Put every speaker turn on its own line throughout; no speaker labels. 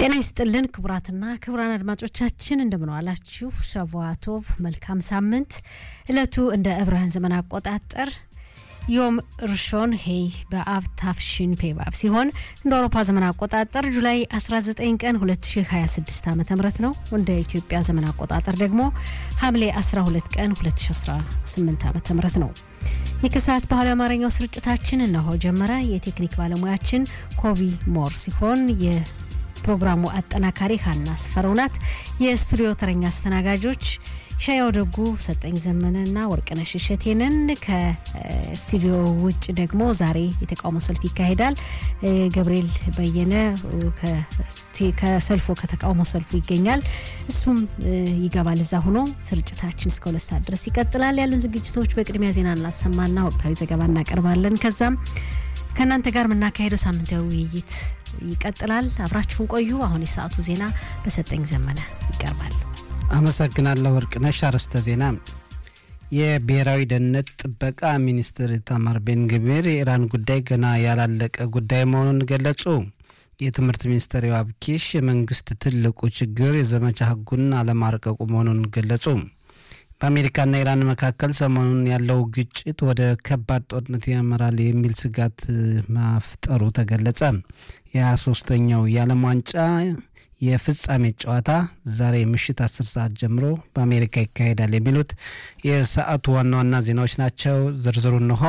ጤና ይስጥልን ክቡራትና ክቡራን አድማጮቻችን እንደምንዋላችሁ። ሸቫቶቭ መልካም ሳምንት። እለቱ እንደ ዕብራውያን ዘመን አቆጣጠር ዮም ርሾን ሄይ በአብ ታፍሽን ፔባብ ሲሆን እንደ አውሮፓ ዘመን አቆጣጠር ጁላይ 19 ቀን 2026 ዓ ም ነው። እንደ ኢትዮጵያ ዘመን አቆጣጠር ደግሞ ሐምሌ 12 ቀን 2018 ዓ ም ነው። የከሰዓት ባህላዊ አማርኛው ስርጭታችን እነሆ ጀመረ። የቴክኒክ ባለሙያችን ኮቢ ሞር ሲሆን የፕሮግራሙ አጠናካሪ ሀና ስፈረው ናት። የስቱዲዮ ተረኛ አስተናጋጆች ሻያው ደጉ፣ ሰጠኝ ዘመንና ወርቅነሽ እሸቴንን። ከስቱዲዮ ውጭ ደግሞ ዛሬ የተቃውሞ ሰልፍ ይካሄዳል። ገብርኤል በየነ ከሰልፎ ከተቃውሞ ሰልፉ ይገኛል። እሱም ይገባል እዛ ሆኖ ስርጭታችን እስከ ሁለት ሰዓት ድረስ ይቀጥላል። ያሉን ዝግጅቶች በቅድሚያ ዜና እናሰማና ወቅታዊ ዘገባ እናቀርባለን። ከዛም ከእናንተ ጋር የምናካሄደው ሳምንታዊ ውይይት ይቀጥላል። አብራችሁን ቆዩ። አሁን የሰዓቱ ዜና በሰጠኝ ዘመነ ይቀርባል።
አመሰግናለሁ ወርቅነሽ። አርዕስተ ዜና የብሔራዊ ደህንነት ጥበቃ ሚኒስትር ኢታማር ቤን ግቪር የኢራን ጉዳይ ገና ያላለቀ ጉዳይ መሆኑን ገለጹ። የትምህርት ሚኒስትር ዮአብ ኪሽ የመንግስት ትልቁ ችግር የዘመቻ ህጉን አለማርቀቁ መሆኑን ገለጹ። በአሜሪካና ኢራን መካከል ሰሞኑን ያለው ግጭት ወደ ከባድ ጦርነት ያመራል የሚል ስጋት ማፍጠሩ ተገለጸ። የሃያ ሶስተኛው የዓለም ዋንጫ የፍጻሜ ጨዋታ ዛሬ ምሽት አስር ሰዓት ጀምሮ በአሜሪካ ይካሄዳል። የሚሉት የሰዓቱ ዋና ዋና ዜናዎች ናቸው። ዝርዝሩ እንሆ።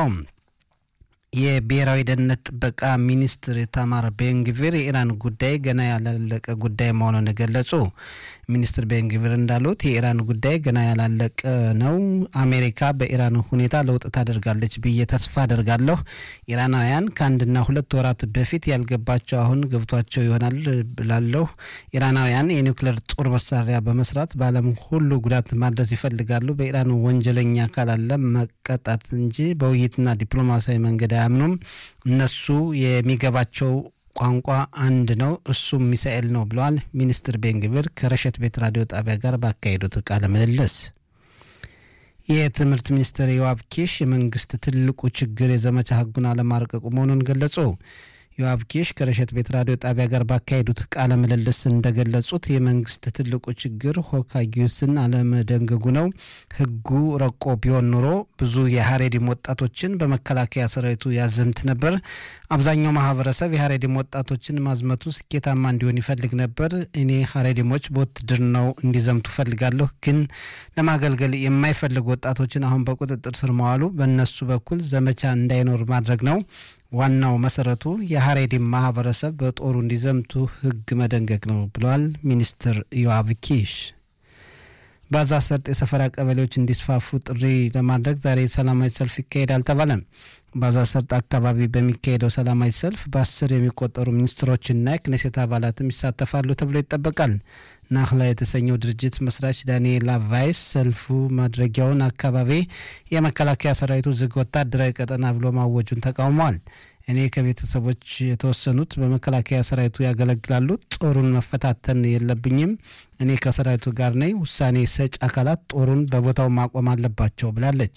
የብሔራዊ ደህንነት ጥበቃ ሚኒስትር ኢታማር ቤንግቪር የኢራን ጉዳይ ገና ያላለቀ ጉዳይ መሆኑን ገለጹ። ሚኒስትር ቤንግቪር እንዳሉት የኢራን ጉዳይ ገና ያላለቀ ነው። አሜሪካ በኢራን ሁኔታ ለውጥ ታደርጋለች ብዬ ተስፋ አደርጋለሁ። ኢራናውያን ከአንድና ሁለት ወራት በፊት ያልገባቸው አሁን ገብቷቸው ይሆናል ብላለሁ። ኢራናውያን የኒውክሌር ጦር መሳሪያ በመስራት በዓለም ሁሉ ጉዳት ማድረስ ይፈልጋሉ። በኢራን ወንጀለኛ አካል አለ መቀጣት እንጂ በውይይትና ዲፕሎማሲያዊ መንገድ አያምኑም። እነሱ የሚገባቸው ቋንቋ አንድ ነው፣ እሱም ሚሳኤል ነው ብለዋል ሚኒስትር ቤንግቪር ከረሸት ቤት ራዲዮ ጣቢያ ጋር ባካሄዱት ቃለ ምልልስ። የትምህርት ሚኒስትር ዮአብ ኪሽ የመንግስት ትልቁ ችግር የዘመቻ ህጉን አለማርቀቁ መሆኑን ገለጹ። ዮአብ ኪሽ ከረሸት ቤት ራዲዮ ጣቢያ ጋር ባካሄዱት ቃለ ምልልስ እንደገለጹት የመንግስት ትልቁ ችግር ሆካጊዩስን አለመደንገጉ ነው። ህጉ ረቆ ቢሆን ኑሮ ብዙ የሀሬዲም ወጣቶችን በመከላከያ ሰራዊቱ ያዘምት ነበር። አብዛኛው ማህበረሰብ የሀሬዲም ወጣቶችን ማዝመቱ ስኬታማ እንዲሆን ይፈልግ ነበር። እኔ ሀሬዲሞች በውትድርናው እንዲዘምቱ ፈልጋለሁ። ግን ለማገልገል የማይፈልጉ ወጣቶችን አሁን በቁጥጥር ስር መዋሉ በእነሱ በኩል ዘመቻ እንዳይኖር ማድረግ ነው። ዋናው መሰረቱ የሀሬዲም ማህበረሰብ በጦሩ እንዲዘምቱ ህግ መደንገግ ነው ብለዋል ሚኒስትር ዮአብ ኪሽ። በጋዛ ሰርጥ የሰፈራ ቀበሌዎች እንዲስፋፉ ጥሪ ለማድረግ ዛሬ ሰላማዊ ሰልፍ ይካሄዳል ተባለ። በጋዛ ሰርጥ አካባቢ በሚካሄደው ሰላማዊ ሰልፍ በአስር የሚቆጠሩ ሚኒስትሮችና የክኔሴት አባላትም ይሳተፋሉ ተብሎ ይጠበቃል። ናህላ የተሰኘው ድርጅት መስራች ዳንኤላ ቫይስ ሰልፉ ማድረጊያውን አካባቢ የመከላከያ ሰራዊቱ ዝግ ወታደራዊ ቀጠና ብሎ ማወጁን ተቃውመዋል። እኔ ከቤተሰቦች የተወሰኑት በመከላከያ ሰራዊቱ ያገለግላሉ። ጦሩን መፈታተን የለብኝም። እኔ ከሰራዊቱ ጋር ነኝ። ውሳኔ ሰጭ አካላት ጦሩን በቦታው ማቆም አለባቸው ብላለች።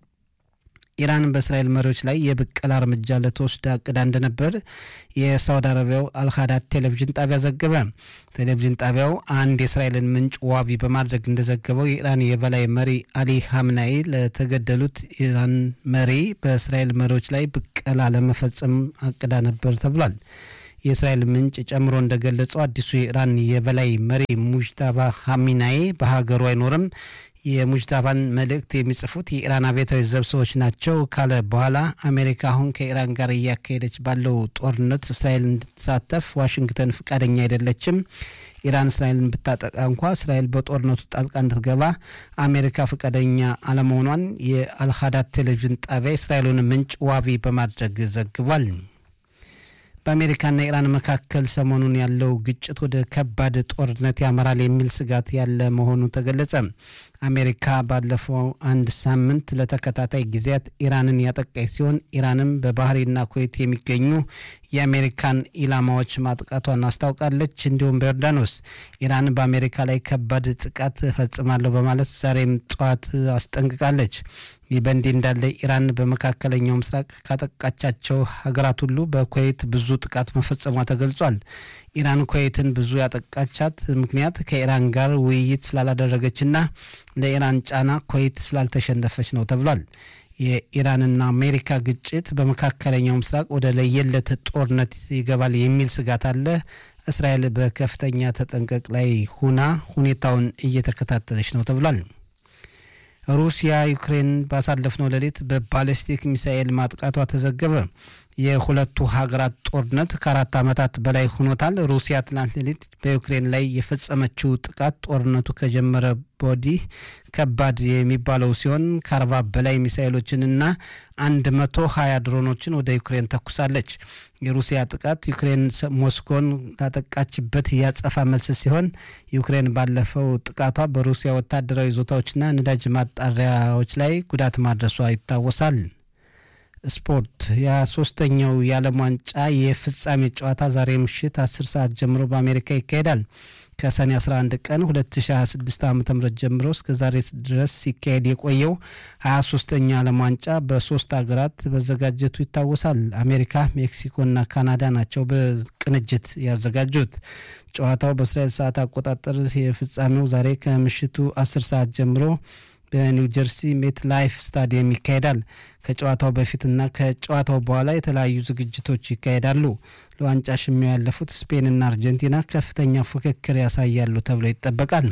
ኢራን በእስራኤል መሪዎች ላይ የብቀላ እርምጃ ልትወስድ አቅዳ እንደነበር የሳውዲ አረቢያው አልሃዳት ቴሌቪዥን ጣቢያ ዘገበ። ቴሌቪዥን ጣቢያው አንድ የእስራኤልን ምንጭ ዋቢ በማድረግ እንደዘገበው የኢራን የበላይ መሪ አሊ ሀምናይ ለተገደሉት ኢራን መሪ በእስራኤል መሪዎች ላይ ብቀላ ለመፈጸም አቅዳ ነበር ተብሏል። የእስራኤል ምንጭ ጨምሮ እንደገለጸው አዲሱ የኢራን የበላይ መሪ ሙጅታባ ሀሚናይ በሀገሩ አይኖርም። የሙጅታባን መልእክት የሚጽፉት የኢራን አብዮታዊ ዘብ ሰዎች ናቸው ካለ በኋላ አሜሪካ አሁን ከኢራን ጋር እያካሄደች ባለው ጦርነት እስራኤል እንድትሳተፍ ዋሽንግተን ፈቃደኛ አይደለችም። ኢራን እስራኤልን ብታጠቃ እንኳ እስራኤል በጦርነቱ ጣልቃ እንድትገባ አሜሪካ ፈቃደኛ አለመሆኗን የአልሃዳት ቴሌቪዥን ጣቢያ እስራኤሉን ምንጭ ዋቢ በማድረግ ዘግቧል። በአሜሪካና ኢራን መካከል ሰሞኑን ያለው ግጭት ወደ ከባድ ጦርነት ያመራል የሚል ስጋት ያለ መሆኑ ተገለጸ። አሜሪካ ባለፈው አንድ ሳምንት ለተከታታይ ጊዜያት ኢራንን ያጠቃች ሲሆን ኢራንም በባህሬንና ኩዌት የሚገኙ የአሜሪካን ኢላማዎች ማጥቃቷን አስታውቃለች። እንዲሁም በዮርዳኖስ ኢራን በአሜሪካ ላይ ከባድ ጥቃት እፈጽማለሁ በማለት ዛሬም ጠዋት አስጠንቅቃለች። ይህ በእንዲህ እንዳለ ኢራን በመካከለኛው ምስራቅ ካጠቃቻቸው ሀገራት ሁሉ በኩዌት ብዙ ጥቃት መፈጸሟ ተገልጿል። ኢራን ኩዌትን ብዙ ያጠቃቻት ምክንያት ከኢራን ጋር ውይይት ስላላደረገችና ለኢራን ጫና ኩዌት ስላልተሸነፈች ነው ተብሏል። የኢራንና አሜሪካ ግጭት በመካከለኛው ምስራቅ ወደ ለየለት ጦርነት ይገባል የሚል ስጋት አለ። እስራኤል በከፍተኛ ተጠንቀቅ ላይ ሁና ሁኔታውን እየተከታተለች ነው ተብሏል። ሩሲያ ዩክሬን ባሳለፍነው ሌሊት በባሊስቲክ ሚሳኤል ማጥቃቷ ተዘገበ። የሁለቱ ሀገራት ጦርነት ከአራት ዓመታት በላይ ሆኖታል። ሩሲያ ትናንት ሌሊት በዩክሬን ላይ የፈጸመችው ጥቃት ጦርነቱ ከጀመረ ወዲህ ከባድ የሚባለው ሲሆን ከአርባ በላይ ሚሳኤሎችንና አንድ መቶ ሀያ ድሮኖችን ወደ ዩክሬን ተኩሳለች። የሩሲያ ጥቃት ዩክሬን ሞስኮን ላጠቃችበት ያጸፋ መልስ ሲሆን ዩክሬን ባለፈው ጥቃቷ በሩሲያ ወታደራዊ ይዞታዎችና ነዳጅ ማጣሪያዎች ላይ ጉዳት ማድረሷ ይታወሳል። ስፖርት የሶስተኛው የዓለም ዋንጫ የፍጻሜ ጨዋታ ዛሬ ምሽት 10 ሰዓት ጀምሮ በአሜሪካ ይካሄዳል። ከሰኔ 11 ቀን 2026 ዓ ም ጀምሮ እስከ ዛሬ ድረስ ሲካሄድ የቆየው 23ኛ ዓለም ዋንጫ በሶስት ሀገራት መዘጋጀቱ ይታወሳል። አሜሪካ፣ ሜክሲኮና ካናዳ ናቸው በቅንጅት ያዘጋጁት። ጨዋታው በእስራኤል ሰዓት አቆጣጠር የፍጻሜው ዛሬ ከምሽቱ 10 ሰዓት ጀምሮ በኒው ጀርሲ ሜት ላይፍ ስታዲየም ይካሄዳል። ከጨዋታው በፊትና ከጨዋታው በኋላ የተለያዩ ዝግጅቶች ይካሄዳሉ። ለዋንጫ ሽሚያው ያለፉት ስፔንና አርጀንቲና ከፍተኛ ፉክክር ያሳያሉ ተብሎ ይጠበቃል።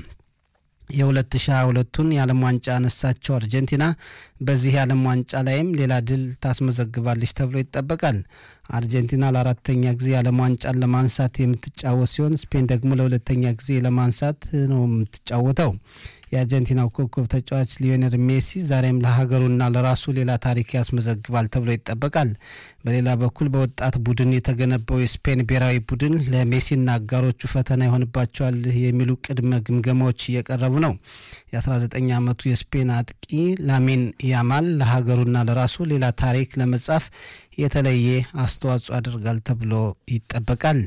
የ2022ቱን የዓለም ዋንጫ ያነሳቸው አርጀንቲና በዚህ የዓለም ዋንጫ ላይም ሌላ ድል ታስመዘግባለች ተብሎ ይጠበቃል። አርጀንቲና ለአራተኛ ጊዜ የዓለም ዋንጫን ለማንሳት የምትጫወት ሲሆን ስፔን ደግሞ ለሁለተኛ ጊዜ ለማንሳት ነው የምትጫወተው። የአርጀንቲናው ኮከብ ተጫዋች ሊዮኔል ሜሲ ዛሬም ለሀገሩና ለራሱ ሌላ ታሪክ ያስመዘግባል ተብሎ ይጠበቃል። በሌላ በኩል በወጣት ቡድን የተገነባው የስፔን ብሔራዊ ቡድን ለሜሲና አጋሮቹ ፈተና ይሆንባቸዋል የሚሉ ቅድመ ግምገማዎች እየቀረቡ ነው። የ19 ዓመቱ የስፔን አጥቂ ላሚን ያማል ለሀገሩና ለራሱ ሌላ ታሪክ ለመጻፍ የተለየ አስተዋጽኦ ያደርጋል ተብሎ ይጠበቃል።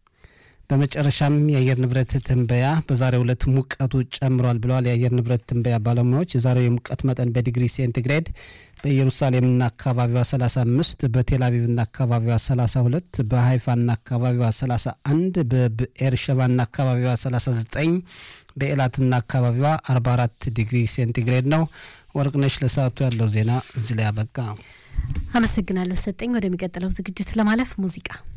በመጨረሻም የአየር ንብረት ትንበያ በዛሬው ዕለት ሙቀቱ ጨምሯል ብለዋል የአየር ንብረት ትንበያ ባለሙያዎች። የዛሬው የሙቀት መጠን በዲግሪ ሴንቲግሬድ በኢየሩሳሌምና አካባቢዋ 35፣ በቴልአቪቭና አካባቢዋ 32፣ በሀይፋና አካባቢዋ 31፣ በብኤርሸባና አካባቢዋ 39፣ በኤላትና አካባቢዋ 44 ዲግሪ ሴንቲግሬድ ነው። ወርቅነሽ ለሰዓቱ ያለው ዜና እዚህ ላይ አበቃ።
አመሰግናለሁ ሰጠኝ። ወደሚቀጥለው ዝግጅት ለማለፍ ሙዚቃ